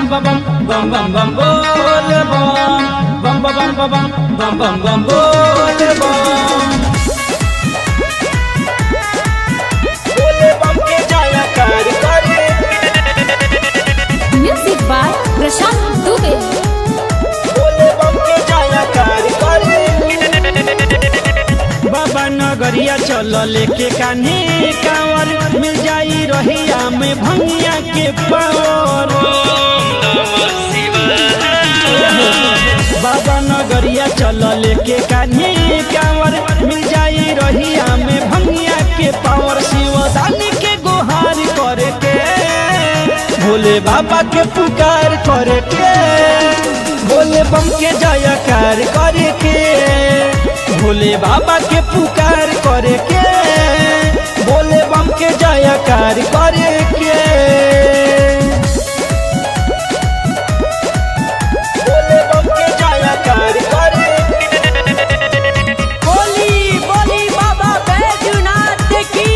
bam bam bam bam bam bam bole bam bam bam bam bam bam bam bam bam bole bam bole bam के जाया कार करे music by Prashant Dubey बोले बम के जाया कार करे बाबा नगरिया चल लेके कान्हे कांवर मिल जाई रहिया में भंगिया के पावर बाबा नगरिया चल लेके कान्हे कांवर मिल जाई रहिया में भंगिया के पावर शिवदानी के गुहार करे के भोले बाबा के पुकार करे के भोले बम के जयकार करे के भोले बाबा के पुकार करे के भोले बम के जयकार करे के भोले बम के जयकार करे बोली बोली बाबा बैजूनाथ की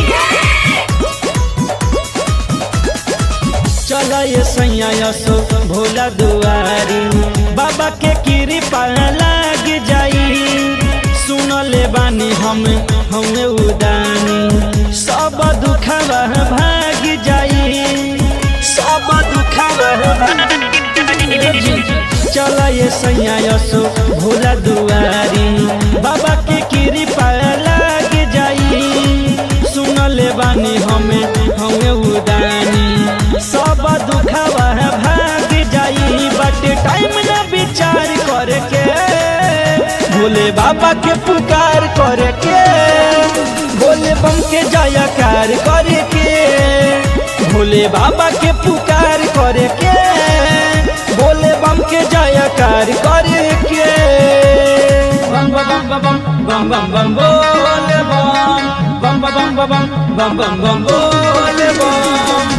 चल ये सैया यसो भोला दुआरी बाबा के कृपा लाग जाई सुन ले बानी हम हमें उदानी सब दुखवा भाग जाई सब दुखवा भाग जाई चल ये सैया यसो भोला दुआरी बाबा के कृपा लाग जाई सुन ले बानी हमें हमें उदानी सब दुखवा भाग जाई बट टाइम न विचार करके भोले बाबा के पुकार करके भोले बम के जयकार करके भोले बाबा के पुकार करके भोले बम के जयकार करके बम बम बम बम बम बम बम बोले बम बम बम बम बम बम बम बम बोले बम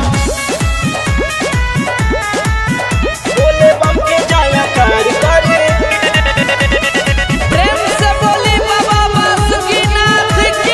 बोले बम के जयकार करे प्रेम से बोली बाबा बासुकीनाथ की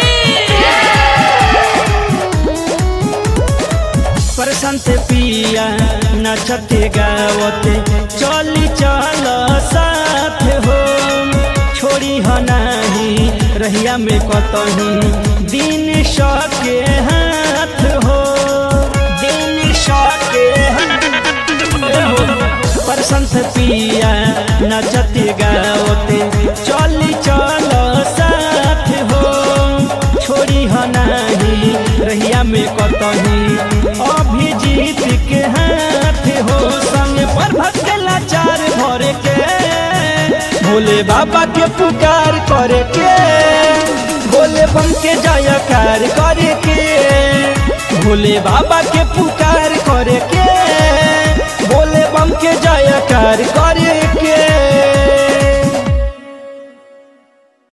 प्रशांत पिया नचते गावते चली चल साथ हो छोड़ी ह नाही रहिया में कतही दिन सके हाथ हो दिन सके हाथ हो प्रशंस पिया नचते गावते चली चल साथ हो छोड़ी ह नाही रहिया में कतही अभिजीत के हाथ हो संग पर भटकेला चार भर के भोले बाबा के पुकार करे के भोले बम के जयकार करे के भोले बाबा के पुकार